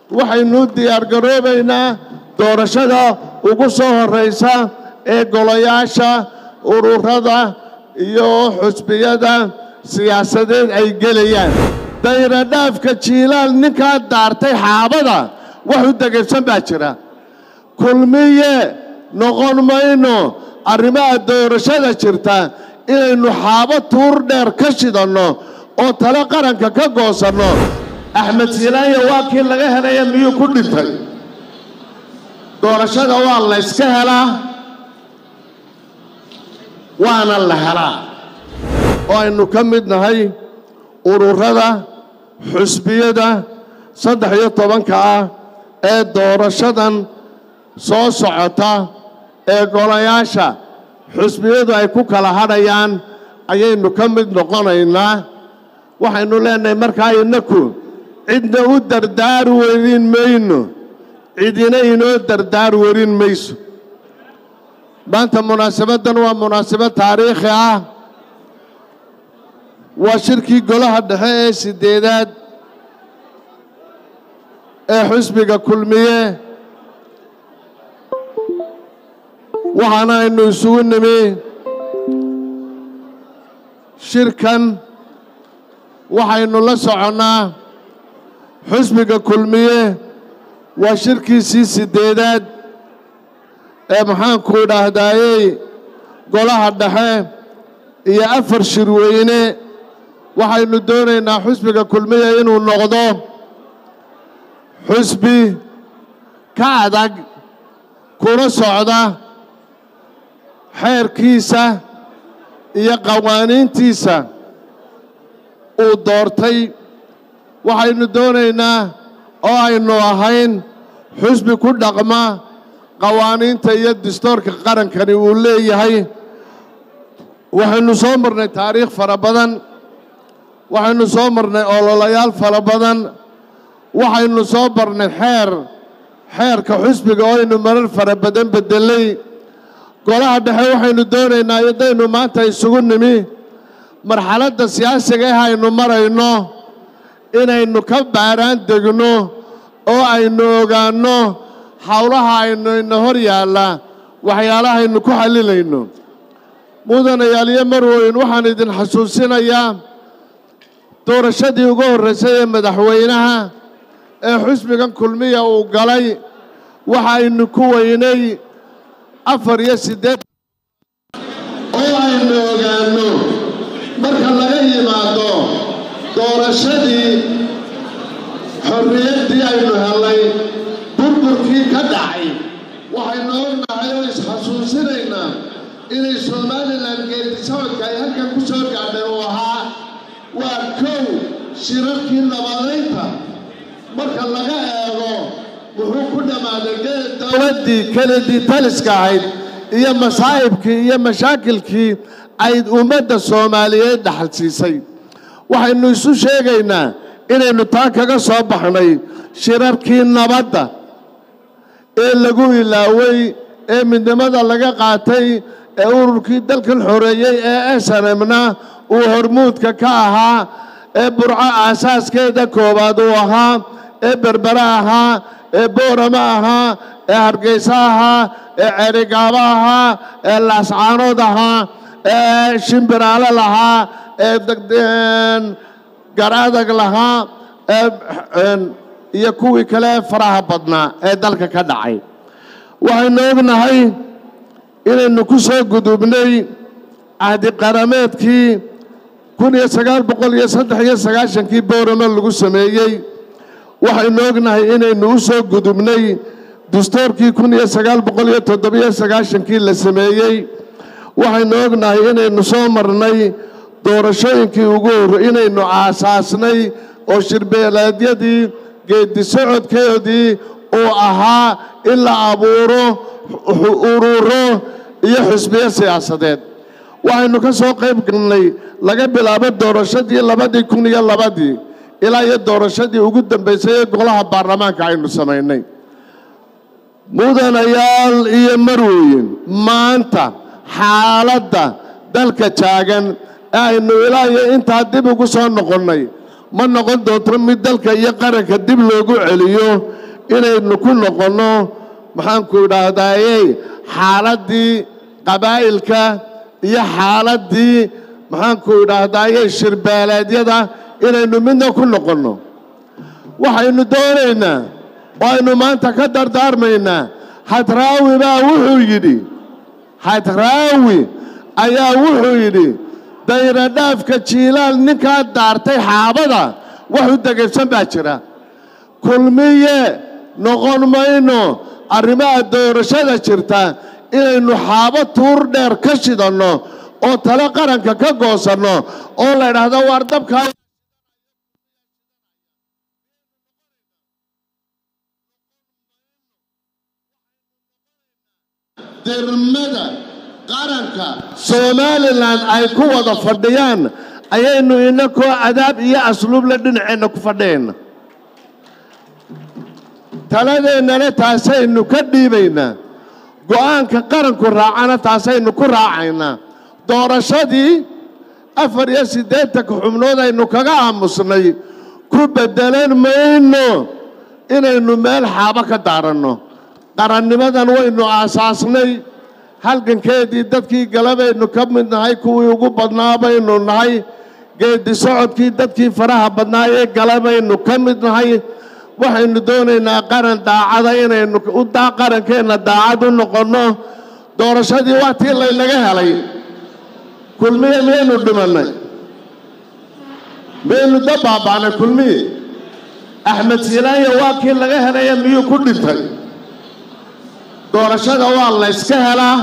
waxaynu diyaargaroobaynaa doorashada ugu soo horraysa ee golayaasha ururada iyo xusbiyada siyaasadeed ay gelayaan dayradhaafka jiilaal ninkaa daartay xaabada wax u degaysan baa jira kulmiye noqon mayno arrimaha doorashada jirta inaynu xaabo tuur dheer ka shidanno oo tale qaranka ka goosanno axmed silaanya waa kii laga helaya miyuu ku dhintay doorashada waa la yska helaa waana la helaa oo aynu ka mid nahay ururada xusbiyada saddex iyo tobanka ah ee doorashadan soo socota ee golayaasha xusbiyadu ay ku kala hadhayaan ayaynu ka mid noqonaynaa waxaynu leenahay markaa innaku cidna u dardaar werin mayno cidina inoo dardaar werin mayso maanta munaasabaddan waa munaasabad taariikhi ah waa shirkii golaha dhexe ee siddeedaad ee xusbiga kulmiye waxaana aynu isugu nimi shirkan waxaynu la soconnaa xusbiga kulmiye waa shirkiisii siddeedaad ee maxaanku idhaahdaayey golaha dhexe iyo afar shirweyne waxaynu doonaynaa xusbiga kulmiya inuu noqdo xusbi ka adag kuna socda xeerkiisa iyo qawaaniintiisa uu doortay waxaynu doonaynaa oo aynu ahayn xusbi ku dhaqma qawaaniinta iyo dastoorka qarankani uu leeyahay waxaynu soo marnay taariikh fara badan waxaynu soo marnay ololayaal fara badan waxaynu soo marnay xeer xeerka xusbiga oo aynu marar fara badan beddelay golaha dhexe waxaynu doonaynaa haddaynu maanta isugu nimi marxaladda siyaasiga ah aynu marayno inaynu ka baaraan degno oo aynu ogaanno howlaha aynu ina hor yaalla waxyaalahaynu ku xallilayno mudanayaal iyo marweyn waxaan idin xasuusinayaa doorashadii ugu horraysay ee madaxweynaha ee xusbigan kulmiya uu galay waxaynu ku weynay afar iyo siddeed oo aynu ogaanno marka laga yimaado doorashadii xorriyaddii aynu hellay burburkii ka dhacay waxaynu ognahay oo isxasuusinaynaa inay somalilan geedi socodka ay halkan ku soo gaadhay uu ahaa waa kow shirarkii nabadaynta marka laga eego wuxuu ku dhammaaday dowladdii keledii taliska ahayd iyo masaa'ibkii iyo mashaakilkii ay ummadda soomaaliyeed dhaxal siisay waxaynu isu sheegaynaa inaynu taa kaga soo baxnay shirarkii nabadda ee lagu ilaaway ee midnimada laga qaatay ee ururkii dalkan xoreeyey ee snmna uu hormuudka ka ahaa ee burco aasaaskeeda koowaad uu ahaa ee berbere ahaa ee boorama ahaa ee hargeysa ahaa ee ceerigaabo ahaa ee laascaanood ahaa ee shimbiraale lahaa ee garadag lahaa ee iyo kuwii kale faraha badnaa ee dalka ka dhacay waxaynu ognahay inaynu ku soo gudubnay cahdi qarameedkii kun iyo sagaal boqol iyo saddex iyo sagaashankii booramo lagu sameeyey waxaynu ognahay inaynu u soo gudubnay dastoorkii kun iyo sagaal boqol iyo toddobiyo sagaashankii la sameeyey waxaynu ognahay inaynu soo marnay doorashooyinkii ugu horre inaynu aasaasnay oo shirbeeleedyadii geedi socodkeedii uu ahaa in la abuuro ururo iyo xusbiyo siyaasadeed waxaynu ka soo qayb galnay laga bilaabo doorashadii labadii kun iyo labadii ilaa iyo doorashadii ugu dambaysay ee golaha baarlamaanka aynu samaynay mudanayaal iyo marweyn maanta xaaladda dalka taagan ee aynu ilaa iyo intaa dib ugu soo noqonnay ma noqon doonto mid dalka iyo qaranka dib loogu celiyo inaynu ku noqonno maxaanku idhaahdayey xaaladdii qabaa'ilka iyo xaaladdii maxaanku idhaahdayey shirbeeleedyada inaynu midna ku noqonno waxaynu doonaynaa oo aynu maanta ka dardaarmaynaa hadraawi baa wuxuu yidhi hadraawi ayaa wuxuu yidhi dayradhaafka jiilaal ninkaa daartay xaabada wax u degaysan baa jira kulmiye noqon mayno arrimaha doorashada jirta inaynu xaabo tuur dheer ka shidanno oo tale qaranka ka goosanno oo la idhaahdo waar dabkaa dermada qaranka somalilan ay ku wada fadhiyaan ayaynu inakoo cadaab iyo asluubla dhinaceenna ku fadhiyayna taladeennana taasaynu ka dhiibaynaa go'aanka qaranku raacana taasaynu ku raacaynaa doorashadii afar iyo siddeetanka xubnood aynu kaga aamusnay ku beddelan mayno inaynu meel xaabo ka daaranno qarannimadan waynu aasaasnay halgankeedii dadkii galabaynu ka mid nahay kuwii ugu badnaa baynu nahay geeddi socodkii dadkii faraha badnaa ee galabaynu ka mid nahay waxaynu doonaynaa qaran daacada inaynu qarankeenna daacad u noqonno doorashadii waa tii laynaga helay kulmiye miyaynu dhimannay miyaynu da baaba'nay kulmiye axmed silaanya waa kii laga helaya miyuu ku dhintay doorashada waa la yska helaa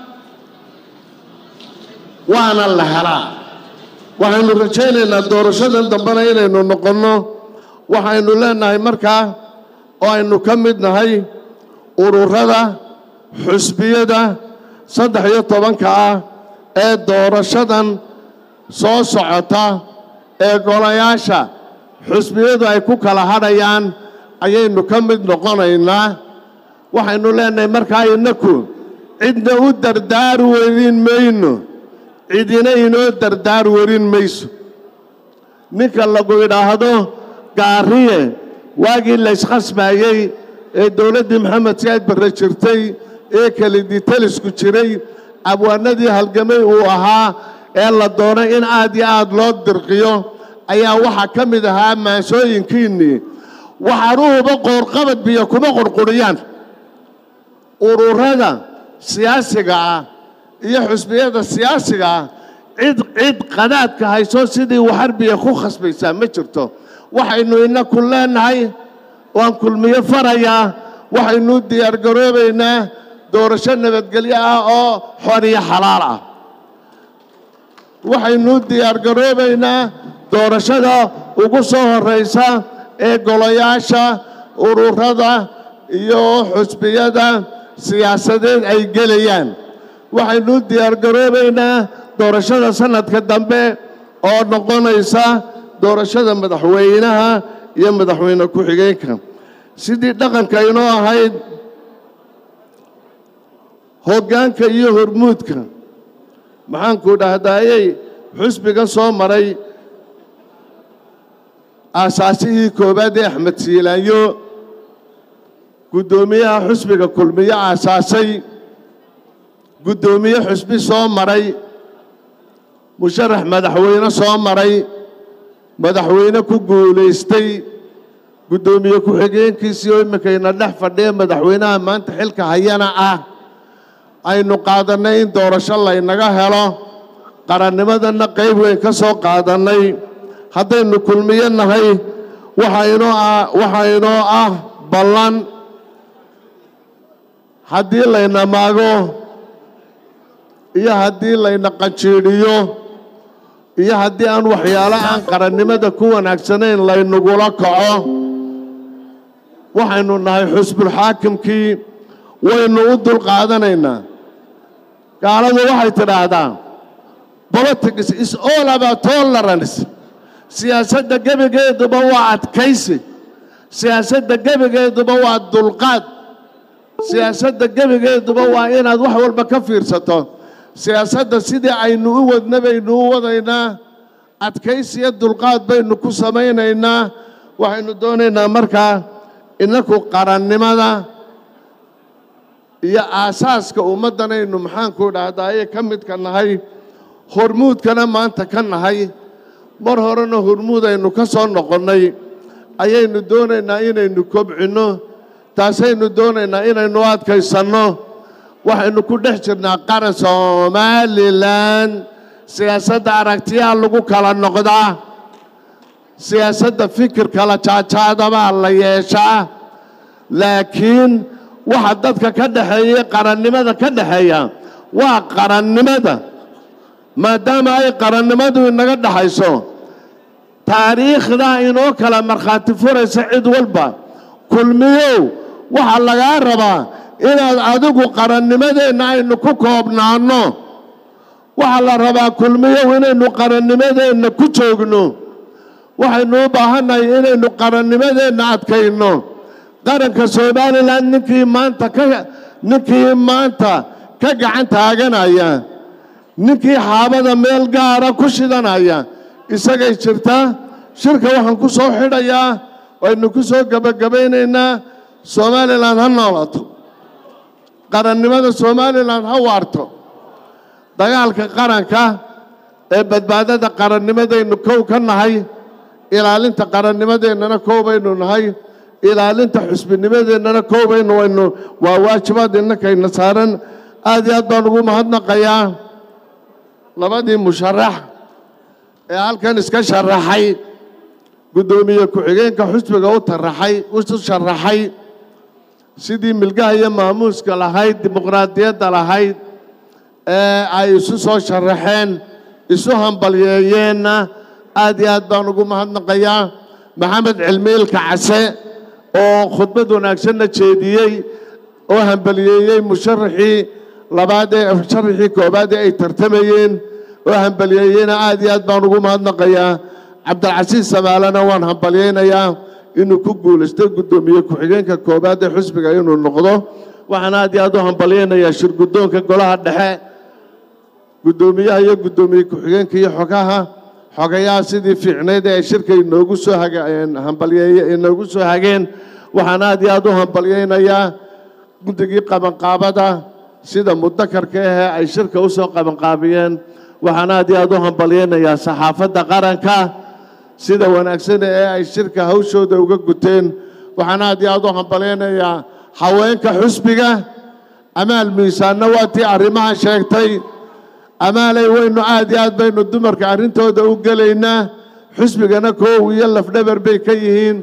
waana la helaa waxaynu rajaynaynaa doorashadan dambena inaynu noqonno waxaynu leenahay markaa oo aynu ka mid nahay ururada xusbiyada saddex iyo tobanka ah ee doorashadan soo socota ee golayaasha xusbiyadu ay ku kala hadhayaan ayaynu ka mid noqonaynaa waxaynu leenahay markaa innaku cidna u dardaar werin mayno cidina inoo dardaar werin mayso ninka lagu idhaahdo gaariye waagii layskhasbaayey ee dowladdii maxamed siyaad barre jirtay ee keliditalisku jiray abwaanadii halgamay uu ahaa ee la doonay in aad iyo aad loo dirqiyo ayaa waxaa ka mid ahaa maansooyinkiinnii waxaanuhuba qoorqabad biyo kuma qurquriyaan ururada siyaasiga ah iyo xusbiyada siyaasiga ah cid cid qadaadka hayso sidii waxarbiya ku khasbaysaa ma jirto waxaynu inaku leenahay waan kulmiyo farayaa waxaynu diyaargaroobaynaa doorasho nabadgelyo ah oo xor iyo xalaal ah waxaynu diyaargaroobaynaa doorashada ugu soo horraysa ee golayaasha ururada iyo xusbiyada siyaasadeed ay gelayaan waxaynu diyaargaroobaynaa doorashada sanadka dambe oo noqonaysa doorashada madaxweynaha iyo madaxweyne ku-xigeenka sidii dhaqanka inoo ahayd hoggaanka iyo hormuudka maxaanku dhahdaayey xusbiga soo maray aasaasihii koowaad ee axmed siilaanyo guddoomiyaha xusbiga kulmiyo aasaasay guddoomiye xusbi soo maray musharax madaxweyne soo maray madaxweyne ku guulaystay guddoomiye ku-xigeenkiisii oo iminkayna dhex fadhiya madaxweynaha maanta xilka hayana ah aynu qaadannay in doorasho laynaga helo qarannimadanna qayb weyn ka soo qaadannay haddaynu kulmiyo nahay waxaa inoo ah waxaa inoo ah ballan haddii layna maago iyo haddii layna qanjiidhiyo iyo haddii aan waxyaalo aan qarannimada ku wanaagsanayn laynagula kaco waxaynu nahay xusbulxaakimkii waynu u dulqaadanaynaa gaaladu waxay tidhaahdaa politics is all about tolerance siyaasadda gebigeeduba waa adkaysi siyaasadda gebigeeduba waa dulqaad siyaasadda gebigeeduba waa inaad wax walba ka fiirsato siyaasadda sidii aynu u wadna baynu u wadaynaa adkaysiyo dulqaad baynu ku samaynaynaa waxaynu doonaynaa markaa innaku qarannimada iyo aasaaska ummaddanaynu maxaanku dhahdaye ka midka nahay hormuudkana maanta ka nahay mar horena hormuud aynu ka soo noqonnay ayaynu doonaynaa inaynu kobcinno taasaynu doonaynaa inaynu adkaysanno waxaynu ku dhex jirnaa qaran somalilan siyaasadda aragtiyaha lagu kala noqdaa siyaasadda fikir kala jaajaadabaa la yeeshaa laakiin waxa dadka ka dhexeeya qarannimada ka dhexeeya waa qarannimada maadaama ay qarannimadu inaga dhexayso taariikhdaa inoo kala markhaati furaysa cid walba kulmiyow waxaa lagaa rabaa inaad adigu qarannimadeenna aynu ku koobnaanno waxaa la rabaa kulmiyow inaynu qarannimadeenna ku joogno waxaynu u baahannahay inaynu qarannimadeenna adkayno qaranka somalilan ninkii maanta ka ninkii maanta ka gacan taaganaya ninkii xaabada meel gaara ku shidanaya isagay jirtaa shirka waxaan ku soo xidhayaa waynu ku soo gebagabaynaynaa somalilan ha noolato qarannimada somalilan ha waarto dagaalka qaranka ee badbaadada qarannimadaynu kow ka nahay ilaalinta qarannimadeennana kow baynu nahay ilaalinta xusbinimadeennana kow baynu waynu waa waajibaad innakayna saaran aad iyo aad baan ugu mahadnaqayaa labadii musharax ee halkan iska sharaxay guddoomiye ku-xigeenka xusbiga u taraxay u sharaxay sidii milgaha iyo maamuuska lahayd dimuqraadiyadda lahayd ee ay isu soo sharaxeen isu hambalyeeyeenna aad iyo aad baan ugu mahadnaqayaa maxamed cilmiilka case oo khudbad wanaagsanna jeediyey oo hambaliyeeyey musharaxii labaad ee musharaxii koobaad ee ay tartamayeen oo hambaliyeeyeyna aad iyo aad baan ugu mahadnaqayaa cabdilcasiis samaalena waan hambalyaynayaa inuu ku guulaysto guddoomiye ku-xigeenka koobaad ee xusbiga inuu noqdo waxaan aad iyo aad u hambalyaynayaa shirguddoonka golaha dhexe guddoomiyaha iyo guddoomiye ku-xigeenka iyo xogaha xogayaha sidii fiicnayd ee ay shirka inoogu soo hageen hambalyeeye inoogu soo hageen waxaan aad iyo aad u hambalyaynayaa guddigii qabanqaabada sida mudakarka ahee ay shirka u soo qabanqaabiyeen waxaan aad iyo aad u hambalyaynayaa saxaafadda qaranka sida wanaagsan ee ay shirka hawshooda uga guteen waxaan aad iyo aad u hambalyaynayaa haweenka xusbiga amaal miisaanna waa tii arrimaha sheegtay amaalay waynu aad iyo aad baynu dumarka arrintooda u gelaynaa xusbigana koow iyo lafdhabar bay ka yihiin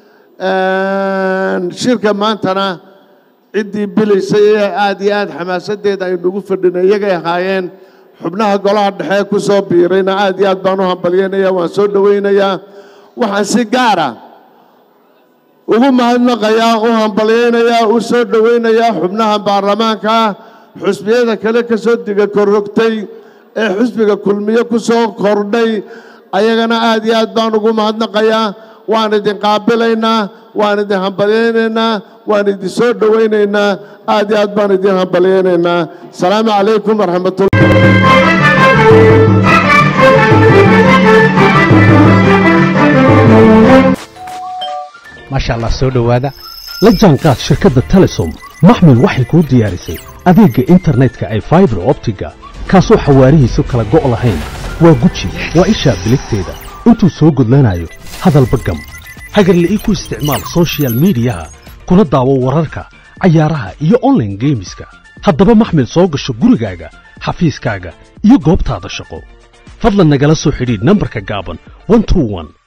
shirka maantana ciddii bilaysay ee aad iyo aad xamaasadeeda aynugu fadhinay iyagay ahaayeen xubnaha golaha dhexe ku soo biirayna aad iyo aad baan u hambalyanaya waan soo dhowaynayaa waxaan si gaara ugu mahadnaqayaa u hambalyaynayaa u soo dhowaynayaa xubnaha baarlamaanka xusbiyada kale ka soo diga korrogtay ee xusbiga kulmiye ku soo kordhay ayagana aad iyo aad baan ugu mahadnaqayaa waan idin qaabilaynaa waan idin hambalyaynaynaa waan idin soo dhowaynaynaa aad iyo aad baan idin hambalyaynaynaa asalaamu calaykum waraxmatullah maasha allah soo dhowaada la jaanqaad shirkadda telesom maxmil waxay kuu diyaarisay adeegga internetka ay faibar optiga kaasoo xawaarihiisu kala go' lahayn waa guji waa ishaa biligteeda intuu soo gudlanayo hadalba gam hagarle ii ku isticmaal sochial midiyaha kuna daawo wararka cayaaraha iyo onlaine geemiska haddaba maxmil soo gasho gurigaaga xafiiskaaga iyo goobtaada shaqo fadlan nagala soo xidhiidh nambarka gaaban